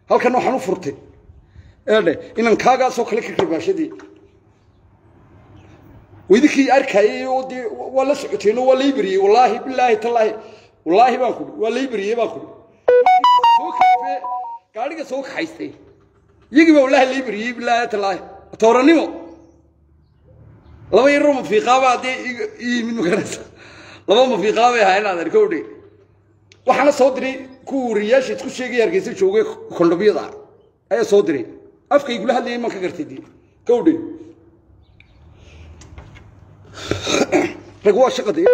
halkan waxaan u furtay eedhe inan kaagaasoo kale ka karbaashadii wadinkii arkayay oo dee waa la socoteen oo waa lay beriyey wallaahi bilaahi tallaahi wallaahi baan kudhi waa lay beriyey baan kudhi soo kafe gaadhiga soo kaxaystay iyagii baa wallaahi lay beriyey bilaahi tallaahi tooranimo laba yaroo mafiiqaaba haddee i yimid magaranaysa laba mafiiqaabay ahaa inaad arkowdhe waxaana soo diray kuwa wariyaasha isku sheegaya hargeysa joogay kondhobyada ayaa soo diray afka igula hadlayay maan ka gartay dee gawdhe rag waa shaqo dee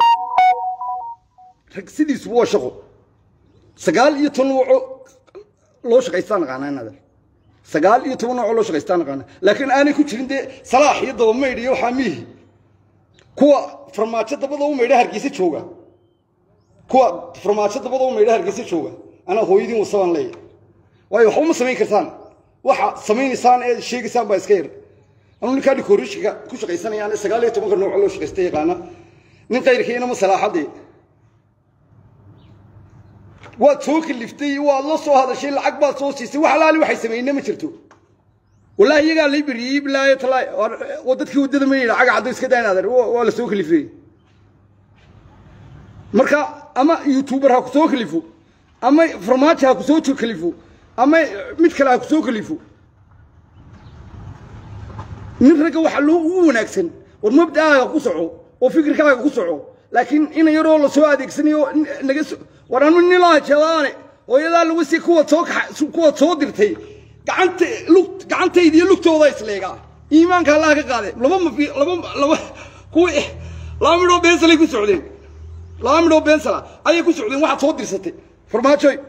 rag sidiisuba waa shaqo sagaal iyo toban nooco loo shaqaystaa naqaanaa inaad sagaal iyo toban nooco loo shaqaystaa naqaana laakiin aanay ku jirin dee salaax iyo dabamaydh iyo waxaa miihi kuwa farmaajo dabada u maydha hargeysa jooga kuwa farmaajo dabada u maydha hargeysa jooga anaa hooyadiin wasabaan leeyahay waayo waxba ma samayn kartaan waxa samaynaysaan ee sheegaysaan baa iska yar anuu ninkaa dhikoorishka ku shaqaysanayaan sagaal iyo tobanka nooco loo shaqaysta yaqaana nin qayrkiina ma salaaxadii waad soo kaliftay waad la soo hadashay lacag baad soo siisay wax alaali waxay sameeyna ma jirto wallaahi iyagaa lay beriyey bilaahi talaahi waa dadkii waddada ma yidha caga caddo iska daynaadan waa la soo kalifay marka ama youtuber ha ku soo kalifo ama farmaajo ha ku soo kalifo ama mid kale ha ku soo kalifo nin ragga waxa loo ugu wanaagsan war mabda'aaga ku soco oo fikirkaaga ku soco laakiin ina yaroo la soo adeegsanayo naga war anu nilaa jadaane hooyadaa lagu si kuwa soo kuwa soo dirtay gacanta lug gacantayda iyo lugtooda isleegaa iimaanka allaha ka qaade laba mafi laba laba kuwa laba midhoo beensalay ku socdeen laba midhoo beensala ayay ku socdeen waxaad soo dirsatay farmaajoy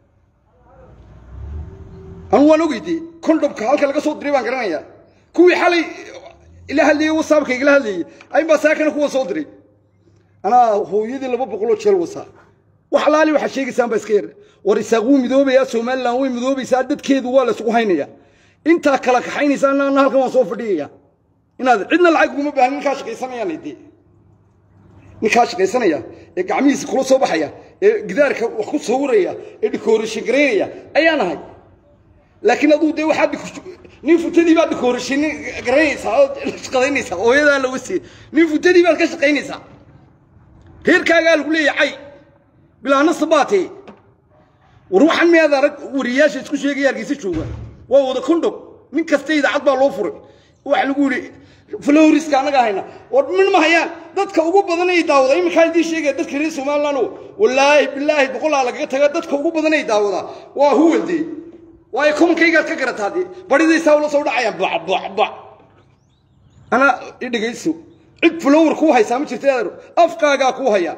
anu waan ogeydee kondhomka halka laga soo diray baan garanayaa kuwii xalay ila hadlayey wasaabka igala hadlayey aynbaa saakana kuwa soo diray anaa hooyadii laba boqoloo jeel wasaa wax alaali waxaad sheegaysaan baa iska yar war isaaq wuu midoobayaa somalilan way midoobaysaa dadkeedu waa la isugu haynaya intaa kala kaxaynaysaa ana halkan waan soo fadhiyaya inaad cidna lacag uguma baahan ninkaa shaqaysanayaan dee ninkaa shaqaysanaya ee gacmihiisa kula soo baxaya ee gidaarka wax ku sawiraya ee dhikoorashin garaynaya ayaan ahay laakiin aduu dee waxaad nin futadii baad dhikoorashin garanaysaa oo shaqadaynaysaa hooyadaa laga siiye nin futadii baad ka shaqaynaysaa reerkaagaa lagu leeyahay cay bilaana sabaatee war waxaan miyaad arag wariyaasha isku sheegaya hargeysa jooga waa wada kondhom nin kasta idaacad baa loo furay waxa lagu yidhi floriska annaga hayna war min ma hayaan dadka ugu badan ay daawada iminkaa idiin sheegaya dadka reer somaliland wallaahi bilaahi boqolaa lagaga taga dadka ugu badan ay daawada waa huwaldee waayo komankaygaad ka garataa dee baridaysaa ula soo dhacayaan bac bac bac anaa i dhegayso cid flowr kuu haysaa ma jirta adeero afkaagaa kuu haya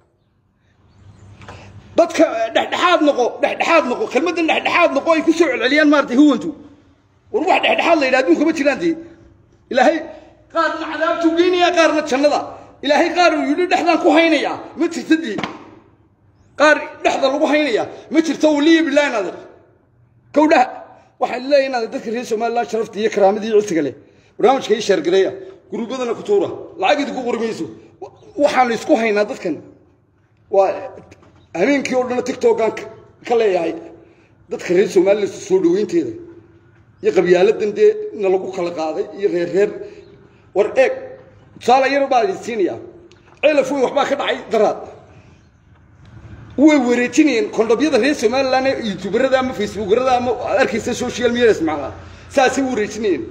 dadka dhexdhexaad noqo dhexdhexaad noqo kelmaddan dhexdhexaad noqo ay ku soo celceliyaan maaragtay huwantu war wax dhexdhexaad la yidhaha adduunka ma jiraan dee ilaahay qaarna cadaabtuu geynayaa qaarna jannada ilaahay qaar uu yidhi dhexdaan ku haynayaa ma jirta dee qaar dhexda lagu haynayaa ma jirto waliya bilahi naadir kowdhaha waxaan leeyahay inaad dadka reer somaliland sharafta iyo karaamadii iyo cisiga leh barnaamijka ii sheergareeya guruubadana ku tuura lacag idinku qori mayso waxaanu isku haynaa dadkan waa habeenkii oo dhan tictokan ka leeyahay dadka reer somaliland soo dhaweynteeda iyo qabyaaladan dee na lagu kala qaaday iyo reer reer war eeg tusaale yar baa idin siinayaa ceelaf wey waxbaa ka dhacay daraad way wareejinayeen kondhobyada reer somaliland ee youtuberada ama facebookerada ama aad arkaysa social media ismaclaa saasay u wareejinayeen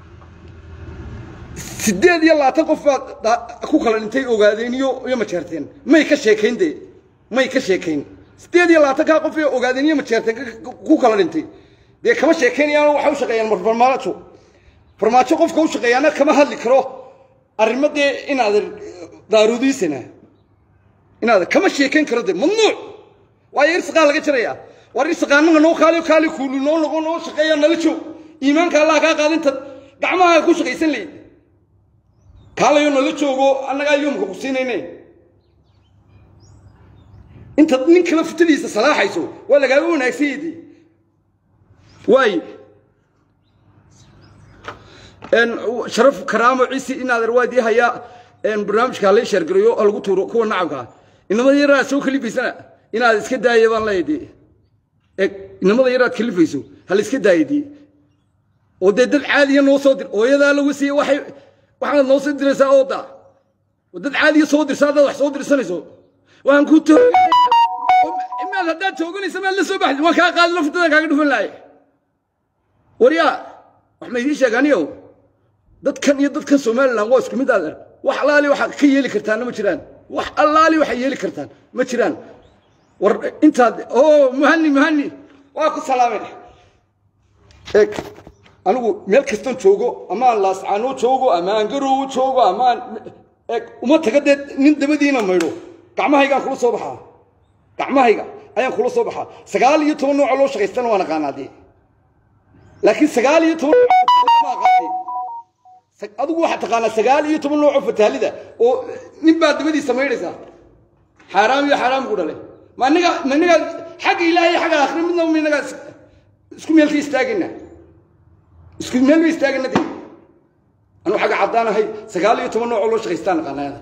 sideed iyo labaatan qof baad ku kala dhintay ogaadeen iyo iyo majeerteen may ka sheekayn dee may ka sheekayn sideed iyo labaatan kaa qof ee ogaadeen iyo majeerteen ku kala dhintay dee kama sheekaynayaan waxay u shaqeeyaan farmaajo farmaajo qofka u shaqeeyaana kama hadli karo arrimo dee inaad daarudiisana inaad kama sheekayn karo dee mamnuuc waayo irsiqaa laga jarayaa war irsiqaanaga noo kaali kaali kuulu noo noqo noo shaqeeya nala joog iimaanka allah kaa qaadinta gacmaha ku shaqaysan leyd kaalayo nala joogo annagaa yoomka ku siinayne intaad nin kala futadiisa salaaxayso waa lagaaga wanaagsanyedi waayo sharaf karaamo ciisi inaad arwaadii hayaa barnaamijka hala sheergarayo ha lagu tuuro kuwa nacabka inamada yaraa soo kalifaysana inaad iska daaya baan leeyahay eg inamada yaraad kalifayso ha la iska daayadii oo dee dad caadiya noo soo dir hooyadaa lagu siiyey waxay waxaad noo soo diraysaa ooda oo dad caadiya soo dirsa haddaad wax soo dirsanayso waan ku toogay imaad haddaad tooganaysa maad la soo baxdi waan kaa qaadi laftadan kaaga dhufan lahay waryaa wax ma idiin sheegaaniyo dadkan iyo dadkan somalilan waa isku mid adeer wax allaali waxaad ka yeeli kartaanna ma jiraan wax allaali waxay yeeli kartaan ma jiraan war intaad oo muhani muhani waa ku salaamay eeg anigu meel kastan joogo amaan laascaano joogo amaan garowo joogo amaan eeg uma taga dee nin dabadiina maydho gacmahaygaan kula soo baxaa gacmahayga ayaan kula soo baxaa sagaal iyo toban nooca loo shaqaystana waan aqaanaa dee laakiin sagaal iyo toban adigu waxaad taqaanaa sagaal iyo toban nooco fataalida oo nin baa dabadiisa maydhaysaa xaaraam iyo xaaraam ku dhalay ma aniga ma aniga xagga ilaahay iyo xagga aakhira midna ma inaga isku meel ka istaagayna isku meel ba istaagayna dee anuu xagga caddaanahay sagaal iyo toban noocoo loo shaqaystaan aqaanayada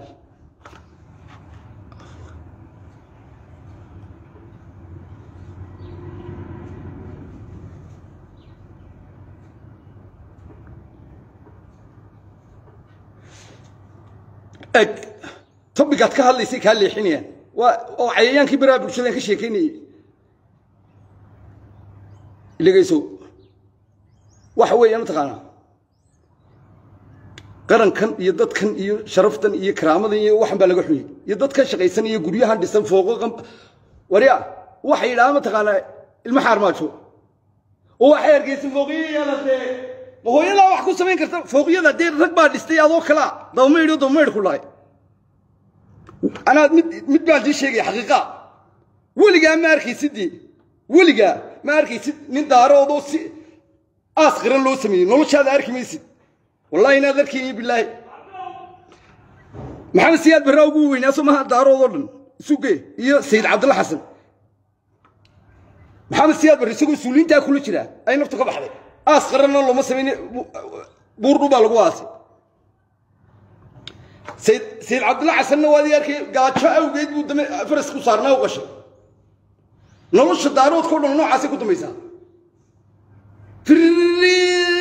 eg tobigaad ka hadlaysay kaa leexinayaan waa oo cayayaankii baraha bulshadaan ka sheekaynayay dhegayso waxa weeye mataqaanaa qarankan iyo dadkan iyo sharaftan iyo karaamadan iyo waxan baa laga xuyey iyo dadkan shaqaysan iyo guryahan dhisan fooqo warya waxay yidhahaan mataqaanaa ilmo xaarmaajo oo waxay hargeysa fooqiyo yeelatee ma hooyadaa wax ku samayn karta fooqyada dee rag baa dhistay adoo kalaa dabamaydho dabamaydh ku lahay anaa mid mid baan dii sheegaya xaqiiqa weligaa ma arkaysidii weligaa ma arkaysid nin daaroodoo si aas qiran loo sameeyey noloshaada arki maysid wallahi inaad arkayni bilaahi maxamed siyaad barraa ugu weynaa soo maha daaroodoo dhan isuge iyo sayid cabdalla xasan maxamed siyaad barre isagoo suuliintaa kula jiraa ay naftu ka baxday aas qaranna looma samayne buurdhu baa lagu aasay sayid sayid cabdilla xasanna waad ii arkay gaajo awgeed buu dame faras ku saarnaa u qashay nolosha daaroodka o dhan noocaasay ku dambaysaa firri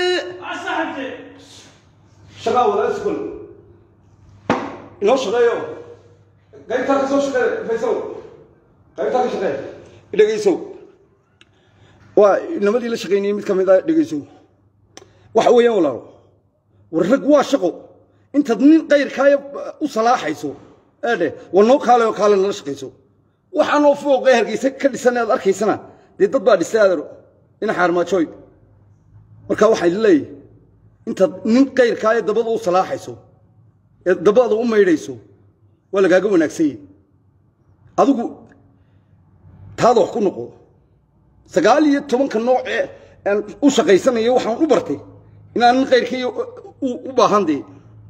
shaqaa walaal iskul inoo shaqeeyo qaybtaa ka soo shaqeey faysow qaybtaa ka shaqeey dhegaysow waa nimadii la shaqaynayay mid ka mid a dhegaysow waxa weeyaan walaalo war rag waa shaqo intaad nin qayrkaaya u salaaxayso eedhe war noo kaale oo kaale nala shaqayso waxaanoo fooqee hargeysa ka dhisan aad arkaysana dee dad baa dhistay aadaro ina xaarmaajooy marka waxay leeyahy intaad nin qayrkaaya dabada u salaaxayso ee dabada u maydhayso waa lagaaga wanaagsanyay adigu taada wax ku noqo sagaal iyo tobanka nooc ee aan u shaqaysanayo waxaan u bartay inaan nin qayrkaiyo u baahan dee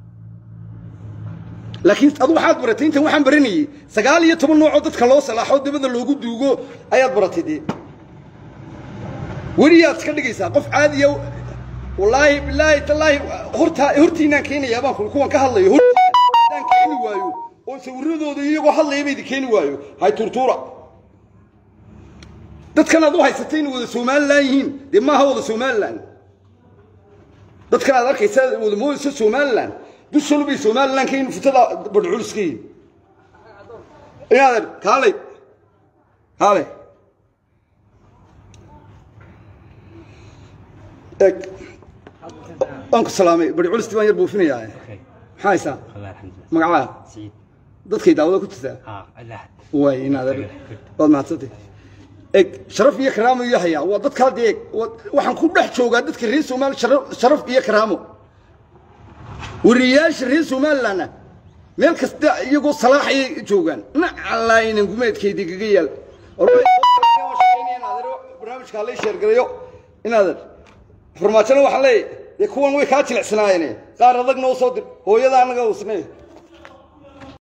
laakiin adu waxaad baratay intan waxaan baranayey sagaal iyo toban noocoo dadka loo salaaxo dabada loogu duugo ayaad baratay dee weliyaad iska dhigaysaa qof caadiya wallaahi bilaahi tallaahi hortaa hortiinaan keenayaa baan kuwan ka hadlayo hortiinaan keeni waayo oo sawiradooda iyagoo hadlaya baydi keeni waayo hay turtuura dadkan aad u haysatay inay wada somalilan yihiin dee maaha wada somalilan dadkan aad arkaysa wada moodaysa somalilan dushanu bay somalilan ka yihin futada badhculis ka yihin inaadan kaalay kaalay eg waan ku salaamay badhculisti baan yar buufinayaa maxaa haysaa magacaa dadkay daawada ku jirtaa waay inaadan waad mahadsantay eg sharaf iyo karaamo iyo hayaa waa dadkaa dee waxaan ku dhex joogaa dadka reer somali sharaf iyo karaamo wariyayaasha reer somalilandna meel kasta iyagoo salaaxayay joogaan nacalaayinan gumeedkaydii kaga yaal barnaamijka halay sheergarayo inaadan farmaajona waxaan leeyahy dee kuwan way kaa jilicsanaayeen qaar adag noo soo dir hooyada annaga usnay